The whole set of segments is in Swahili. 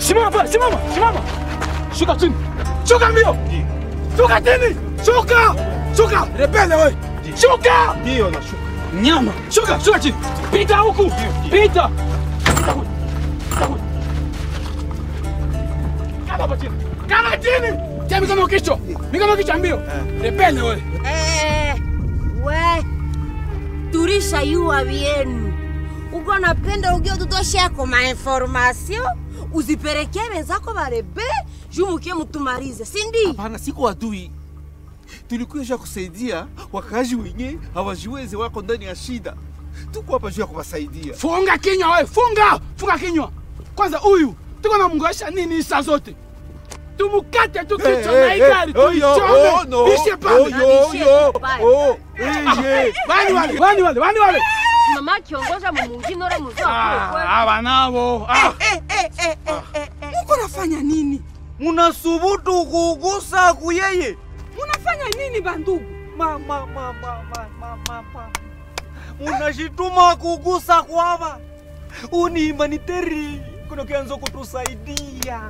Simama pale, simama, simama. Shuka chini. Shuka mbio. Shuka chini. Shuka. Shuka. Rebele wewe. Shuka. Ndio nashuka. Nyama. Shuka, shuka chini. Pita huku. Pita. Pita huku. Pita huku. Kaa hapa chini. Kaa chini. Tia mikono kichwa. Mikono kichwa mbio. Rebele wewe. Eh, we turisha yuwa vyenu uko napenda ugio tutosheko mainformasio uzipelekee wenzako barebe juu mukie mutumalize sindi Hapana, siko adui. Tulikuja kusaidia wakazi wenye hawajiwezi, wako ndani ya shida. Tuko hapa juu ya kuwasaidia. Funga kinywa wewe, funga, funga kinywa. Kwanza huyu tuko na mngoesha nini saa zote? Tumukate tu kichwa na hii gari tuichome. Ishe pale. Wani wale, wani wale, wani wale. mama kiongoza mumungine ora muzo Ah, hawa nao. Ah. Muko nafanya nini? Munasubutu kugusa kuyeye. Munafanya nini bandugu? Ma, ma, ma, ma, ma, ma, ma, ma. Munashituma kugusa kwava. Uni humanitari kuna kianzo kutusaidia.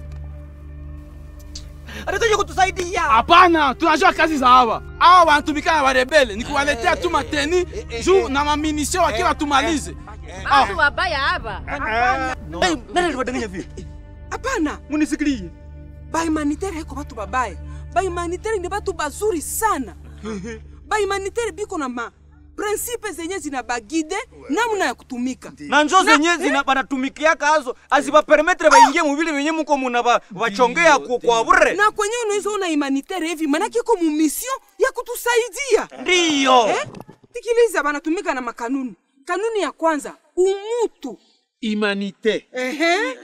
Anataka kutusaidia. Hapana, tunajua kazi za hawa. Hawa wanatumika na warebele, ni kuwaletea tu mateni juu na maminisio wakiwa tumalize. batu wabaya hapa Eh, nani aliwadanganya vile? Hapana, Munisikilie. bahumanitaire haiko batu babaya. Bahumanitaire ni batu bazuri sana. Bahumanitaire biko na ma prinsipe zenye zinabagide namna ya kutumika. na njo zenye zina banatumikiaka azo azibapermetre baingie muvile venye muko muna ba- bachongea ku- kwa bure Na kwenye unaweza ona humanitaire hivi, manake iko mu mission ya kutusaidia. ndiyo Eh? Tikiliza banatumika na makanuni. Kanuni ya kwanza, umutu. Humanite. Ehe.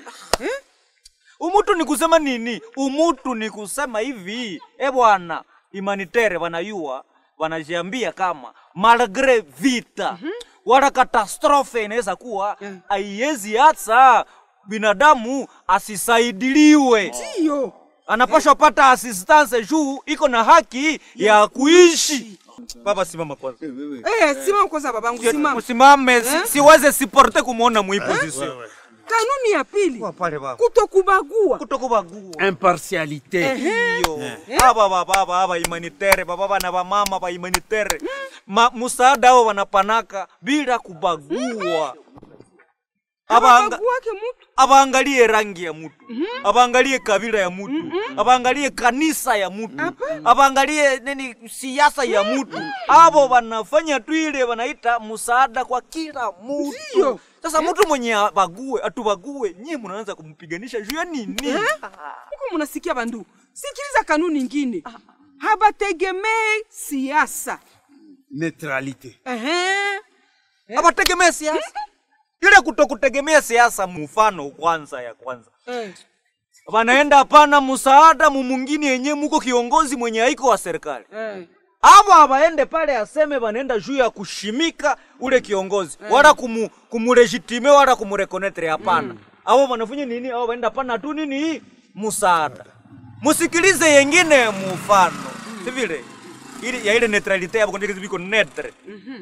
umutu ni kusema nini umutu ni kusema hivi e bwana imanitere wanayua wanajiambia kama malgre vita wala katastrofe inaweza kuwa haiwezi hata binadamu asisaidiliwe Ndio. anapashwa pata assistance juu iko na haki ya kuishi baba simama kwanza Eh, simama kwanza babangu, simama. usimame si, siweze siporte kumwona muiposition Kanuni ya pili, pale baba kutokubagua. kutokubagua Impartialite. iyo aba baba aba aba imanitere baba bana ba mama ba imanitere Ma, musaada ao wanapanaka bila kubagua Abanga, Abaguake mutu. abaangalie rangi ya mutu abaangalie kabila ya mutu abaangalie kanisa ya mutu abaangalie nini siasa ya mutu abo wanafanya tu ile wanaita musaada kwa kila mutu Ndio. sasa mtu mwenye abague atubague nyie mnaanza kumpiganisha juu ya nini Huko munasikia bandu. Sikiliza kanuni ingine. Habategemei siasa. Neutralite. Ehe. abategemea siasa ile kutokutegemea siasa mfano kwanza ya kwanza Eh. wanaenda hapana msaada mumungini yenye muko kiongozi mwenye haiko wa serikali Eh. abo abaende pale aseme wanaenda juu ya kushimika ule kiongozi wala kumu, kumulegitime wala kumurekonetre hapana abo wanafanya nini abo waenda pana tu nini msaada musikilize yengine mufano si vile ili ya ile neutralite yabo kondike zibiko netre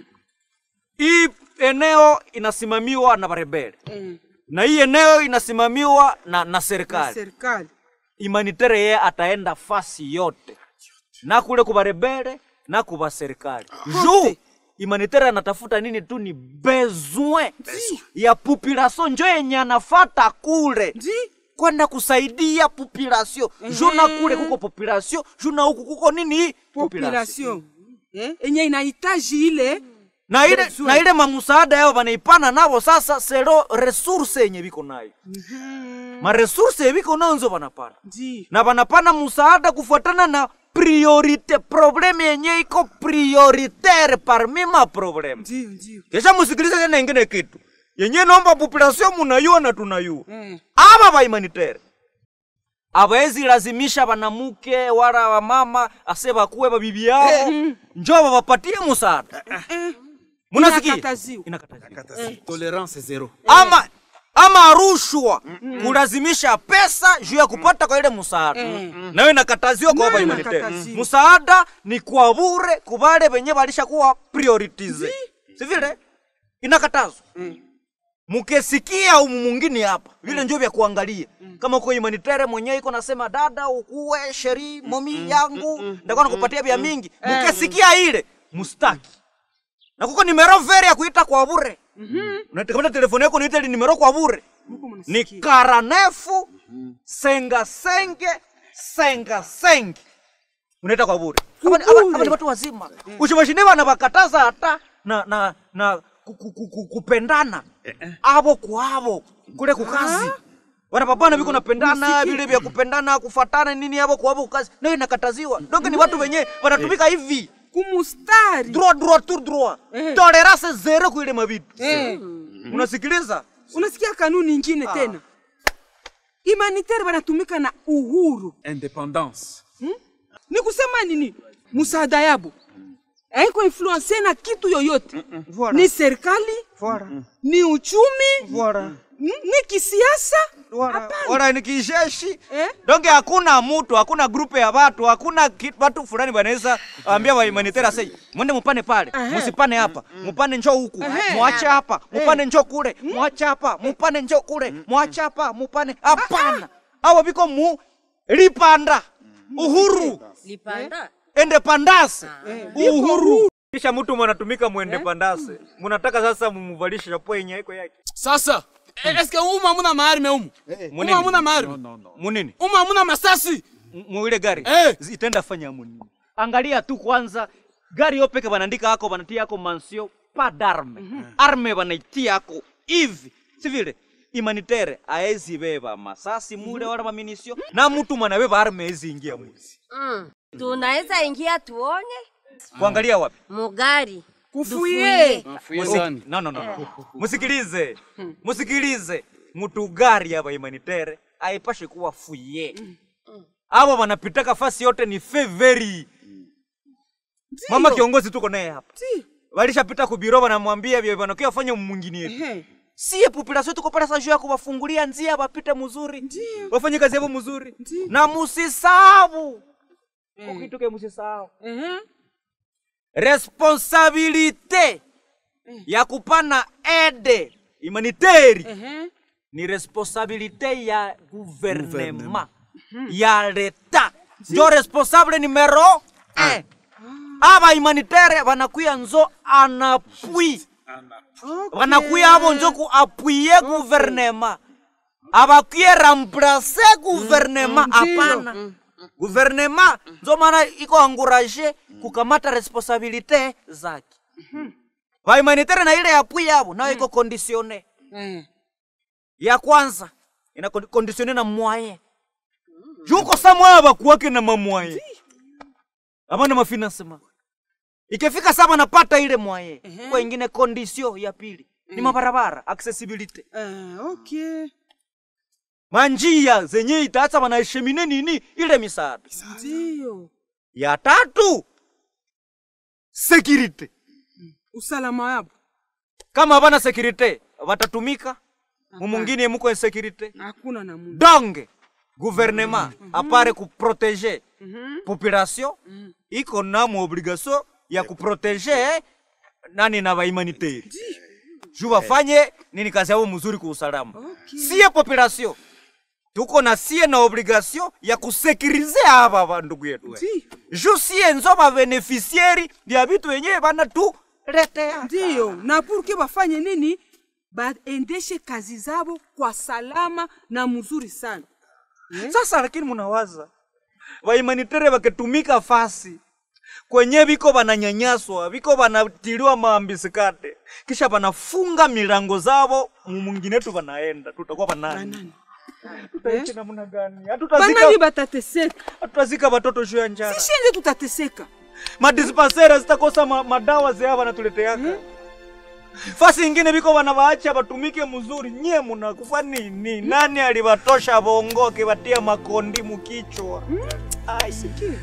hii eneo inasimamiwa na barebere Eh. na hii eneo inasimamiwa na, na serikali Serikali. imanitere yeye ataenda fasi yote na kule kubarebere na kuba serikali juu imanitere anatafuta nini tu ni besoin ya population njo yenye anafata kule Ndi. kwenda kusaidia population juu na kule kuko population juu na huku kuko nini Population. Eh? Enye inahitaji ile na ile, Besoin. na ile mamusaada yao wanaipana navo sasa sero resource yenye biko nayo maresource ye biko nayo nzo wanapana ndi. na wanapana musaada kufuatana na priorite probleme yenye iko prioritaire parmi ma probleme Ndio, ndio. kisha musikilize tena ingine kitu yenye nomba population munayua na tunayua Eh. aba ba humanitaire abawezi lazimisha banamuke wala wamama ase bakuwe babibi yao njo babapatie musaada munasikia Inakataziwa. inakataziwa Tolerance zero. ama ama rushwa kulazimisha pesa juu ya kupata kwa ile msaada nayo inakataziwa kwa Nayo hapa humanitaire inakataziwa. msaada ni kwa bure kubale benye balisha kuwa prioritize si vile inakatazwa mukesikia umu mwingine hapa vile njo vya kuangalia kama uko humanitarian mwenyewe iko nasema dada ukuwe sheri momi yangu ndakuwa nakupatia vya mingi mukesikia ile mustaki na kuko nimero vere ya kuita kwa bure unakamata telefoni yako niite ile nimero kwa bure Muko ni mnasikia. karanefu senga senge senga senge unaita kwa bure Hapa ni- hapa- hapa ni watu wazima ushimashine bana bakataza hata na na na ku- ku- ku- ku- kupendana abo kwa abo kule kukazi wanapapana viko napendana vile vya kupendana kufatana nini abo kwa abo kukazi nayo inakataziwa donge ni watu wenyewe wanatumika hivi kumustari droit droit tout droit tolerance zero kuile mavitu Eh. unasikiliza unasikia kanuni ingine tena humanitaire wanatumika na uhuru Indépendance. ni kusema nini msaada yabo haiko influense na kitu yoyote Voilà. ni serikali Voilà. ni uchumi Voilà. ni ni kisiasa Wala, Hapana. wala ni kijeshi Eh? donge hakuna mutu hakuna grupe ya watu hakuna ki- watu fulani wanaweza ambia wa humanitarian say mwende mupane pale musipane hapa mupane njo huku mwache hapa mupane njo kule mwache hapa mupane njo kule mwache hapa mupane hapana awa biko mu lipanda uhuru lipanda ende pandase uhuru kisha mtu mwanatumika mwende pandase munataka sasa mumuvalishe chapo yenye iko yake sasa eh, eske umu hamuna maarme umu umu Munini? hamuna maarme munini umu hamuna masasi M- muile gari Eh. zitenda fanya munini angalia tu kwanza gari yo peke banaandika yako banatia yako mansio pa darme arme banaitia yako hivi si vile imanitere aezi beba masasi mule wala maminisio na mtu mwanabeba arme ezi ingia mwizi mm. tunaweza ingia tuonye kuangalia wapi mugari kufuye Musi- no, no, no. musikilize musikilize mtu gari hapa imanitere aipashe kuwa fuye abo wanapitaka fasi yote ni feveri mama kiongozi tuko naye hapa walishapita kubiro wanamwambia vyo vanakia wafanye mwingine yetu Ehe. siye populasio tuko pale sajuu ya kuwafungulia njia wapite mzuri wafanye kazi yavo mzuri na musisabu ukituke musisabu Ehe. responsabilite ya kupana ede humanitari Ehe. ni responsabilite ya guvernema ya leta njo responsable numero un aba humanitaire banakuya nzo anapui banakuya abo njo kuapuye guvernema abakuye remplace guvernema hapana guvernema nzo maana iko anguraje kukamata responsabilite zake bahumanitaire na ile yapui yabo nayo iko kondisione Eh. ya kwanza ina kondi- kondisione na mwaye juko sa mwaya bakuwake na mamwaye abana mafinansema ikifika saba napata ile mwaye kwa ingine kondisio ya pili ni mabarabara accessibility Eh, okay. manjia zenye itaacha banaheshimine nini ile misaada Ndio. ya tatu security Usalama yabo. kama habana security watatumika mumungine muko insecurity Hakuna na Mungu. donc gouvernement apare kuprotege population iko na muobligation ya kuprotege nani na bahumanitaire juu bafanye nini kazi yao mzuri kwa usalama siye population tuko na sie na obligation ya kusekirize aba bandugu yetu Ndio. juu sie nzo babeneficiari bya bitu wenyewe banatuletea Ndio. Na purke bafanye nini? Baendeshe kazi zabo kwa salama na mzuri sana. sasa lakini munawaza vaimanitere vakitumika fasi kwenye viko vananyanyaswa viko vanatiliwa maambisikate kisha vanafunga milango zavo mumwinginetu vanaenda tutakuwa vanani Banani? tutaishi namna gani Banani hatutazika batateseka. hatutazika watoto juu ya njara Sisi nje tutateseka. madispensera zitakosa ma, madawa zea vanatuleteaka fasi ingine viko vanavaacha vatumike mzuri nye munakufa nini nani alivatosha vongo akivatia makondi mukichwa Ai.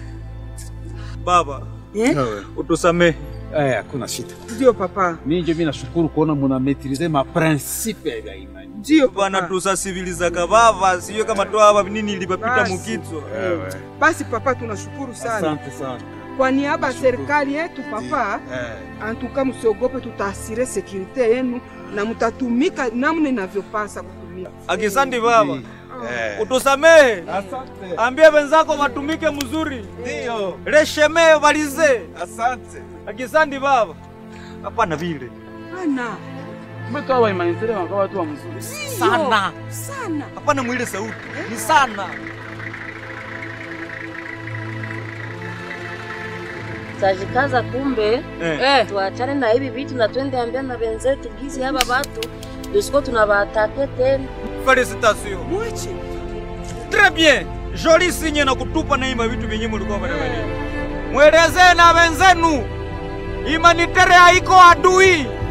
baba Eh? utusamehe Eh, hakuna shida. Ndio papa. Mimi ndio mimi nashukuru kuona muna maîtriser ma principe ya imani. Ndio bana papa. tusasivilizaka vava siyo kama twava nini ilivapita Basi. mukichwa Basi papa tunashukuru sana. Asante sana. Kwa niaba ya serikali yetu papa, Eh. antuka msiogope, tutaasire sekurite yenu na mtatumika namna inavyopasa kutumika. Akisandi baba, Eh. utusamehe, Asante. ambie wenzako watumike mzuri, Ndio. resheme walize. Asante. Akisandi baba, hapana vile Bana umetoa waimanitere wakawa watu wa mzuri sana, sana hapana mwile sauti ni sana. tajikaza kumbe Eh. eh. tuachane na hivi vitu na twende ambia na wenzetu gizi hapa watu dusiko tunawaatake tena Felicitation. Mwache Très bien. Joli sinye na kutupa na ima vitu vyenye mulikuwa mnafanya. Mwelezee na wenzenu. Imanitere haiko adui.